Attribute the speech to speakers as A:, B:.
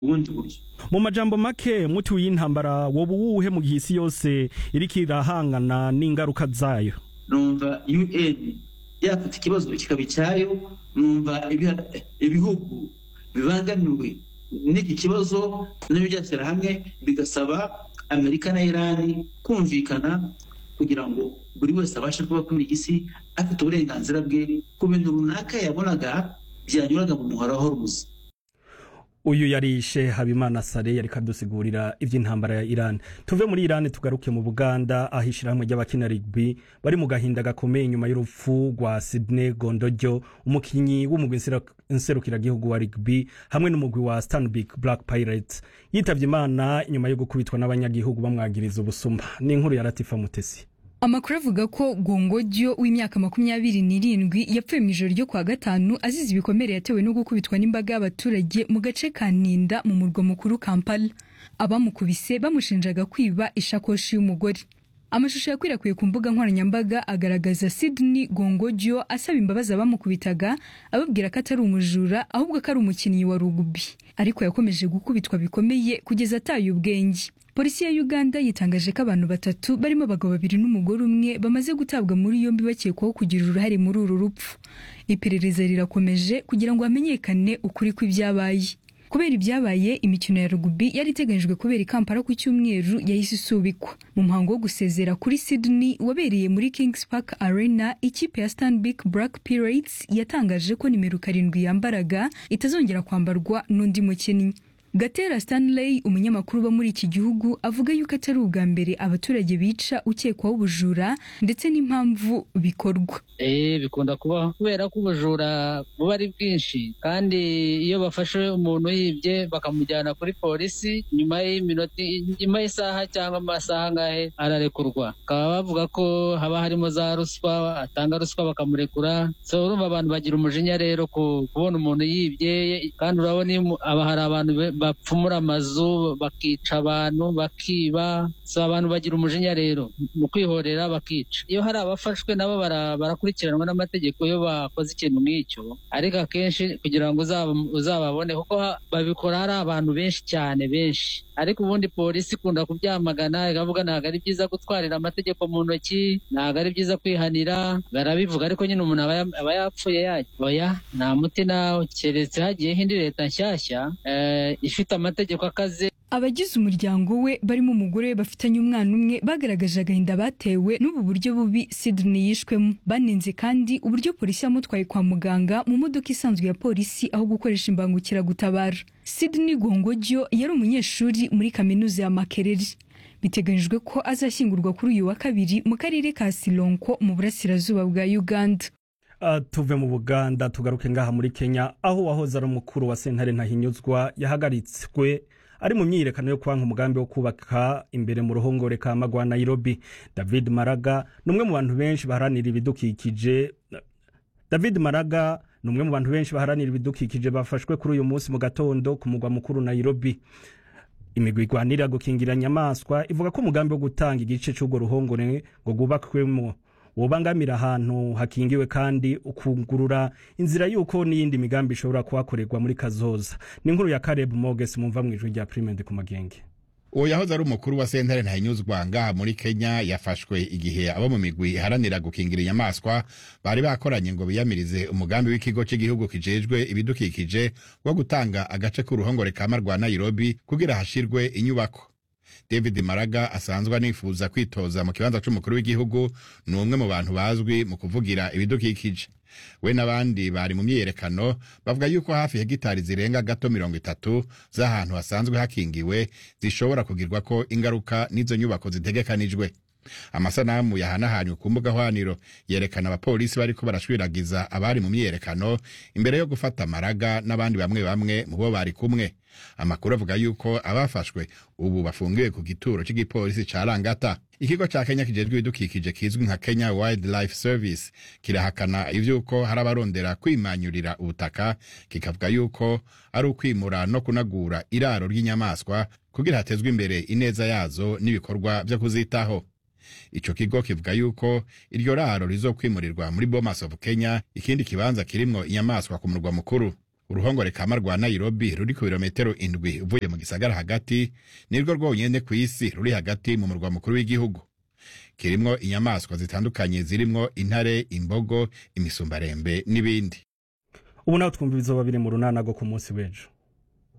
A: ubundi buryo
B: mu majambo make muti w'intambara woba uwuhe mu gihe isi yose iriko irahangana n'ingaruka zayo
A: numva un yafata ikibazo kikaba icyayo numva ibiha- ibihugu bibangamiwe n'iki kibazo nabyo byashyira hamwe bigasaba amerika na irani kumvikana kugira ngo buri wese abashe kuba kuri iyi si afite uburenganzira bwe ku bintu runaka yabonaga byanyuraga mu muhora w'uruzi
B: uyu yari shehe habimana sare yariko adusigurira ivy'intambara ya iran tuve muri iran tugaruke mu buganda aho ishirahamwe ry'abakina rugby bari mu gahinda gakomeye nyuma y'urupfu rwa sydney gondojo umukinyi w'umugwi nsera- nserukiragihugu wa rugby hamwe n'umugwi wa stanbic black pirates yitavye imana nyuma yo gukubitwa n'abanyagihugu bamwagiriza ubusuma ni inkuru ya latifa mutesi
C: amakuru avuga ko gongojyo w'imyaka makumyabiri n'irindwi yapfuye mu ijoro ryo kuwa gatanu azize ibikomere yatewe no gukubitwa n'imbaga y'abaturage mu gace ka ninda mu murwa mukuru kampala abamukubise bamushinjaga kwiba ishakoshi y'umugore amashusho yakwirakwiye ku mbuga nkoranyambaga agaragaza sydney gongojyo asaba imbabazi abamukubitaga ababwira ko atari umujura ahubwo ko ari umukinnyi wa rugubi ariko yakomeje gukubitwa bikomeye kugeza ataye ubwenge polisi ya uganda yitangaje ko abantu batatu barimo abagabo babiri n'umugore umwe bamaze gutabwa muri yombi bakekwaho kugira uruhare muri uru rupfu iperereza rirakomeje kugira ngo hamenyekane ukuri kw'ibyabaye kubera ibyabaye imikino ya rugubi yari iteganyijwe kubera i kampala ku cyumweru yahise isubikwa mu muhango wo gusezera kuri sydney wabereye muri kings park arena ikipe ya stanbic black pirates yatangaje ko nimero karindwi yambaraga itazongera kwambarwa n'undi mukinnyi gatera stanley umunyamakuru uba muri iki gihugu avuga yuko atari ubwa mbere abaturage bica ukekwaho ubujura ndetse n'impamvu bikorwa
D: Eh, bikunda kubaho kubera ko ubujura buba ari bwinshi kandi iyo bafashe umuntu yibye bakamujyana kuri polisi nyuma y'iminota nyuma y'isaha cyangwa amasaha angahe ararekurwa bakaba bavuga ko haba harimo za ruswa atanga ruswa bakamurekura so urumva abantu bagira umujinya rero ku kubona umuntu yibye kandi urabona iyo umu- aba hari abantu be- bapfumura amazu bakica abantu bakiba so abantu bagira umujinya rero mu kwihorera bakica iyo hari abafashwe nabo bara- barakurikiranwa n'amategeko iyo bakoze ikintu nk'icyo ariko akenshi kugira ngo uzaba- uzababone kuko ha- babikora hari abantu benshi cyane benshi ariko ubundi polisi ikunda kubyamagana ikavuga ntabwo ari byiza gutwarira amategeko mu ntoki ntabwo ari byiza kwihanira barabivuga ariko nyine umuntu aba ya- aba yapfuye yajya oya nta muti nawe keretse hagiyeho indi leta nshyashya eh, ifite amategeko akaze
C: abagize umuryango we barimo umugore we bafitanye umwana umwe bagaragaje agahinda batewe n'ubu buryo bubi Sydney yishwemo banenze kandi uburyo polisi yamutwaye kwa muganga mu modoka isanzwe ya polisi aho gukoresha imbangukiragutabara Sydney Gongojyo yari umunyeshuri muri kaminuza ya Makerere biteganyijwe ko azashyingurwa kuri uyu wa kabiri mu karere ka Silonko mu burasirazuba bwa Uganda
B: Uh, tuve mu buganda tugaruke ngaha muri kenya aho wahoze ari umukuru wa sentare ntahinyuzwa yahagaritswe ari mu myiyerekano yo kwanka umugambi wo kubaka imbere mu ruhongore ka magwa nairobi david maraga ni umwe mu bantu benshi baharanira ibidukikije david maraga ni umwe mu bantu benshi baharanira ibidukikije bafashwe kuri uyu munsi mu gatondo ku mugwa mukuru nairobi imigwi igwanira gukingira inyamaswa ivuga ko umugambi wo gutanga igice cy'urwo ruhongore ngo rwubakwemo wobangamira ahantu hakingiwe kandi ukungurura inzira y'uko n'iyindi migambi ishobora kuhakorerwa muri kazoza ni inkuru ya Caleb Moges mumva mu ijwi rya Primed ku magenge
E: uwo yahoze ari umukuru wa sentare ntahinyuzwa ngaha muri kenya yafashwe igihe abo mu migwi iharanira gukingira inyamaswa bari bakoranye ngo biyamirize umugambi w'ikigo cy'igihugu kijejwe ibidukikije wo gutanga agace k'uruhongore ka rwa nairobi kugira hashirwe inyubako david maraga asanzwe anifuza kwitoza mu kibanza c'umukuru w'igihugu ni umwe mu bantu bazwi mu kuvugira ibidukikije we n'abandi bari mu myiyerekano bavuga yuko hafi hegitari zirenga gato mirongo itatu z'ahantu hasanzwe hakingiwe zishobora kugirwako ingaruka n'izo nyubako zitegekanijwe amasanamu yahanahanywe ku mbuga hwaniro yerekana abapolisi bariko barashwiragiza abari mu myiyerekano imbere yo gufata maraga n'abandi bamwe bamwe mu bo bari kumwe amakuru avuga yuko abafashwe ubu bafungiwe ku gituro cy'igipolisi ca rangata ikigo ca kenya kijejwe ibidukikije kizwi nka kenya wildlife service kirahakana ivy'uko hari abarondera kwimanyurira ubutaka kikavuga yuko ari ukwimura no kunagura iraro ry'inyamaswa kugira hatezwe imbere ineza yazo n'ibikorwa vyo kuzitaho ico kigo kivuga yuko iryo raro rizokwimurirwa muri bomas of kenya ikindi kibanza kirimwo inyamaswa ku murwa mukuru uruhongore kama rwa nairobi ruri ku birometero indwi uvuye mu gisagara hagati nirwo rwonyene ku isi ruri hagati mu murwa mukuru w'igihugu kirimwo inyamaswa zitandukanye zirimwo intare imbogo imisumbarembe n'ibindi
B: ubu naho twumva ibizoba biri mu runana rwo ku munsi w'ejo